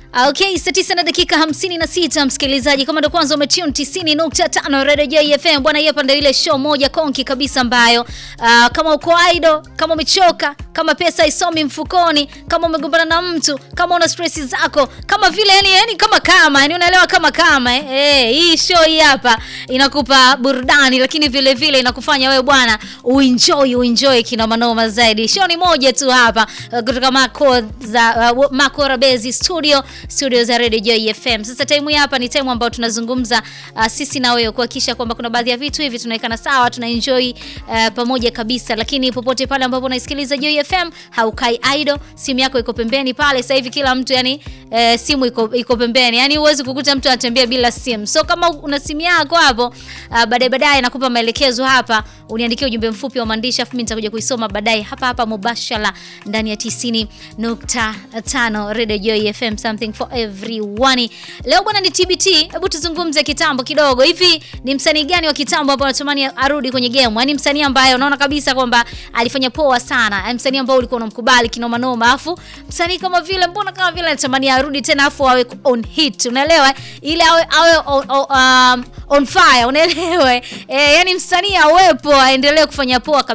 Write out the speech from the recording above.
Okay, saa tisa na dakika hamsini na sita msikilizaji, kama ndo kwanza umetune 90.5 Radio JFM bwana, hapa ndio ile show moja konki kabisa ambayo uh, kama uko idle, kama umechoka, kama pesa isomi mfukoni, kama umegombana na mtu, kama una stress zako, kama vile yani, yani kama kama yani unaelewa kama kama eh, eh, hii show hii hapa inakupa burudani, lakini vile vile inakufanya wewe bwana uenjoy uenjoy kina manoma zaidi. Show ni moja tu hapa uh, kutoka Mako za uh, Mako Rabezi studio studio za Radio Joy FM. Sasa time hii hapa ni time ambayo tunazungumza uh, sisi na wewe kuhakikisha kwamba kuna baadhi ya vitu hivi tunawekana sawa, tuna enjoy uh, pamoja kabisa, lakini popote pale ambapo unaisikiliza Joy FM haukai idle, simu yako iko pembeni pale. Sasa hivi kila mtu yani uh, simu iko iko pembeni, yani huwezi kukuta mtu anatembea bila simu. So kama una simu yako hapo uh, baadaye baadaye nakupa maelekezo hapa, uniandikie ujumbe mfupi wa maandishi, afu mimi nitakuja kuisoma baadaye hapa hapa mubashara ndani ya 90.5 Radio Joy FM something for everyone. Leo bwana ni TBT, hebu tuzungumze kitambo kidogo. Hivi ni msanii gani wa kitambo ambao unatamani arudi kwenye game? Yaani msanii ambaye unaona kabisa kwamba alifanya poa sana. Yaani msanii ambao ulikuwa unamkubali kinoma noma, afu msanii kama vile mbona kama vile anatamani arudi tena afu awe on hit. Unaelewa? Ile awe awe on, on, um, on fire, unaelewa? Eh, yani msanii awepo aendelee kufanya poa